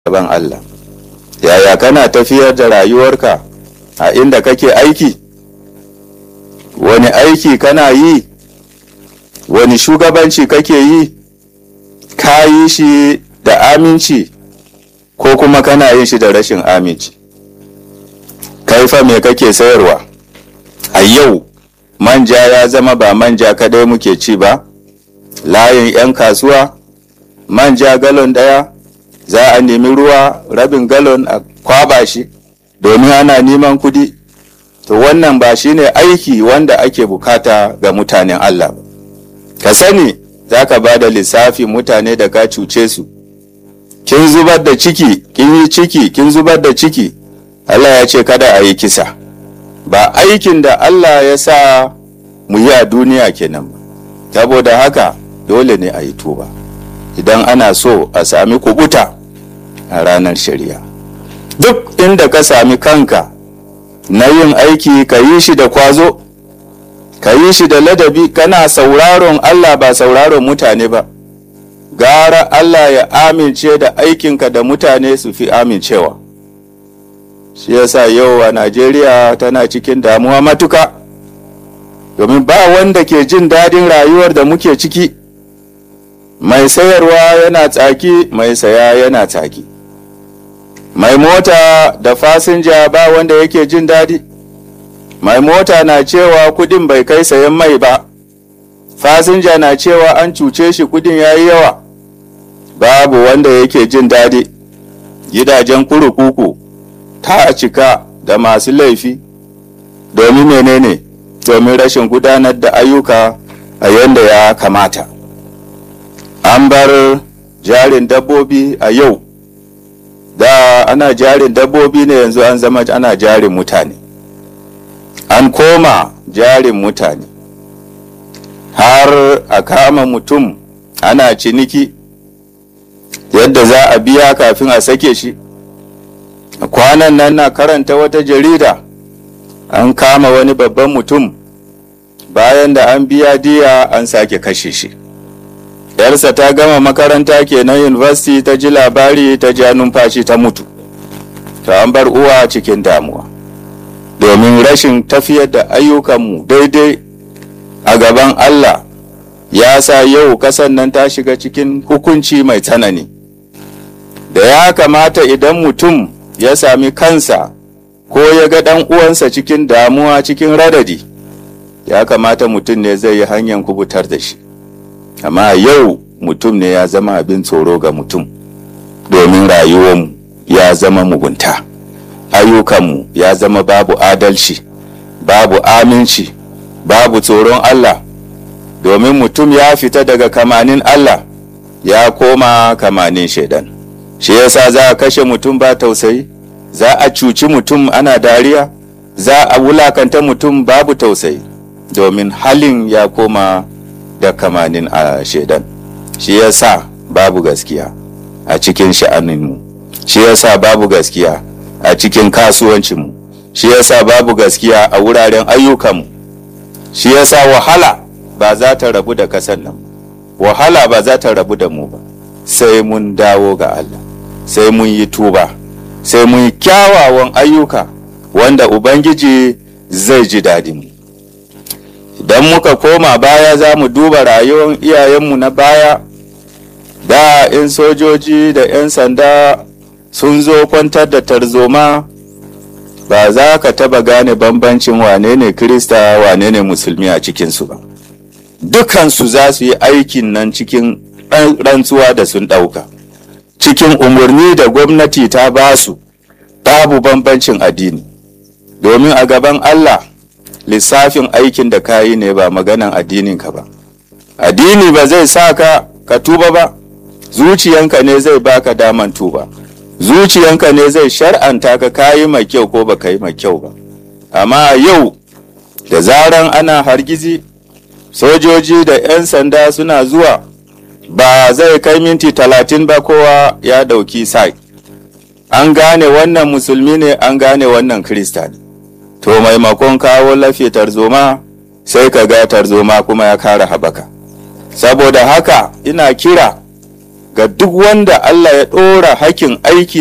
gaban Allah yaya kana tafiyar da rayuwarka a inda kake aiki wani aiki kana yi wani shugabanci kake yi ka yi shi da aminci ko kuma kana yin shi da rashin aminci kaifa me kake sayarwa a yau manja ya zama ba manja kadai muke ci ba layin 'yan kasuwa manja galon daya za a nemi ruwa rabin galon a kwaba shi domin ana neman kudi to wannan ba shine aiki wanda ake bukata ga mutanen Allah ka sani za ka ba da lissafi mutane da ka cuce su kin zubar da ciki kin yi ciki kin zubar da ciki Allah ya ce kada a yi kisa ba aikin da Allah ya sa mu yi a duniya kenan ba saboda haka dole ne a yi tuba idan ana so a sami kubuta a ranar shari'a duk inda ka sami kanka na yin aiki ka yi shi da kwazo ka yi shi da ladabi kana sauraron Allah ba sauraron mutane ba gara Allah ya amince da aikinka da mutane su fi amincewa shi yasa yau a Najeriya tana cikin damuwa matuka domin ba wanda ke jin daɗin rayuwar da muke ciki mai sayarwa yana tsaki mai saya yana tsaki mai mota da fasinja ba wanda yake jin daɗi mai mota na cewa kudin bai kai sayan mai ba fasinja na cewa an cuce shi kudin ya yi yawa babu wanda yake jin daɗi gidajen kurukuku ta cika da masu laifi domin menene domin rashin gudanar da ayyuka a yadda ya kamata an bar jarin dabbobi a yau da ana jarin dabbobi ne yanzu an zama ana jarin mutane an koma jarin mutane har a kama mutum ana ciniki yadda za a biya kafin a sake shi kwanan nan na karanta wata jarida an kama wani babban mutum bayan da an biya diya an sake kashe shi yarsa ta gama makaranta kenan university ta ji labari ta ja numfashi ta mutu ta an bar uwa cikin damuwa domin rashin tafiyar da ayyukanmu daidai a gaban Allah ya sa yau kasan nan ta shiga cikin hukunci mai tsanani da ya kamata idan mutum ya sami kansa ko ya ga ɗan uwansa cikin damuwa cikin radadi ya kamata mutum ne zai yi hanyar kubutar da shi amma yau mutum ne ya zama abin tsoro ga mutum domin rayuwarmu ya zama mugunta ayyukanmu ya zama babu adalci babu aminci babu tsoron Allah domin mutum ya fita daga kamanin Allah ya koma kamanin shaidan shi yasa za a kashe mutum ba tausayi za a cuci mutum ana dariya za a wulakanta mutum babu tausayi domin halin ya koma da kamanin a shaidan shi yasa babu gaskiya a cikin sha'aninmu shi yasa babu gaskiya a cikin kasuwancinmu shi yasa babu gaskiya a wuraren ayyukanmu shi yasa wahala ba za ta rabu da kasan nan wahala ba za ta rabu da mu ba sai mun dawo ga Allah sai mun yi tuba sai mun yi kyawawan ayyuka wanda ubangiji zai ji daɗin idan muka koma baya za mu duba rayuwar iyayenmu na baya da 'yan sojoji da 'yan sanda sun zo kwantar da tarzoma ba za ka taba gane bambancin wane ne krista wane ne musulmi a cikinsu ba dukansu za su yi aikin nan cikin rantsuwa da sun ɗauka cikin umarni da gwamnati ta ba su babu bambancin addini domin a gaban allah lissafin aikin da ka yi ne ba maganan addininka ba addini ba zai sa ka ka tuba ba zuciyanka ne zai baka daman tuba zuciyanka ne zai shar'anta ka kayi mai kyau ko baka yi mai kyau ba amma yau da zaran ana hargizi sojoji da 'yan sanda suna zuwa ba zai kai minti talatin ba kowa ya dauki sai an gane wannan musulmi ne an gane wannan krista ne to maimakon kawo lafiya tarzoma sai ka ga tarzoma kuma ya kara habaka saboda haka ina kira ga duk wanda Allah ya ɗora hakin aiki